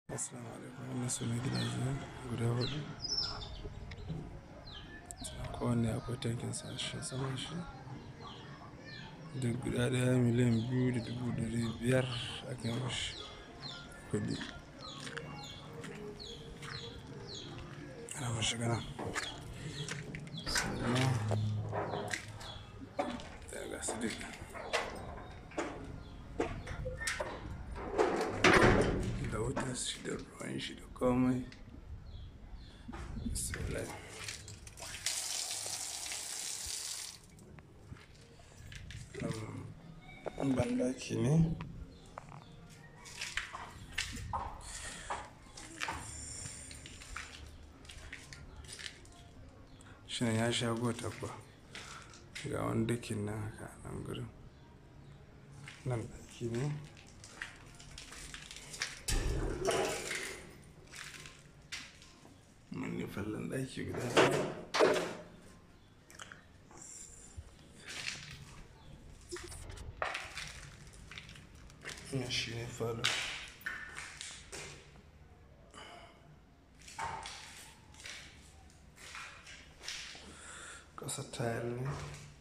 Assalamu alaikum wannan su ne gidaje guda hudu kowanne akwai tankin sashi saman shi duk guda daya miliyan biyu da dubu dari biyar aka mashi kudi ana mashi gana sannan ya gasu duka da wutar shi da ruwan shi da komai bismillah um, bandaki ne shi ne ya sha gota kuwa ga wani dakin nan haka nan gurin nan daki ne mun yi fallon daki guda ɗaya ya shi ne falo ƙasa tayar ne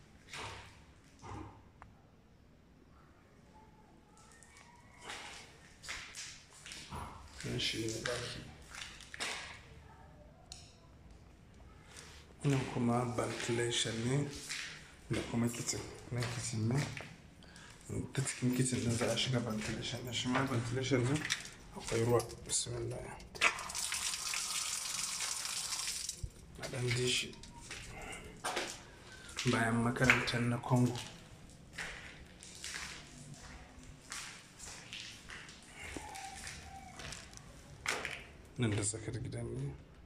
nan shi ne daki nan kuma ventilation ne da kuma kitchen nan kitchen ne ta cikin kitchen din za a shiga ventilation ne shi ma ventilation ne akwai ruwa bismillah a ɗan ji shi bayan makarantar na congo nan da tsakar gidan ne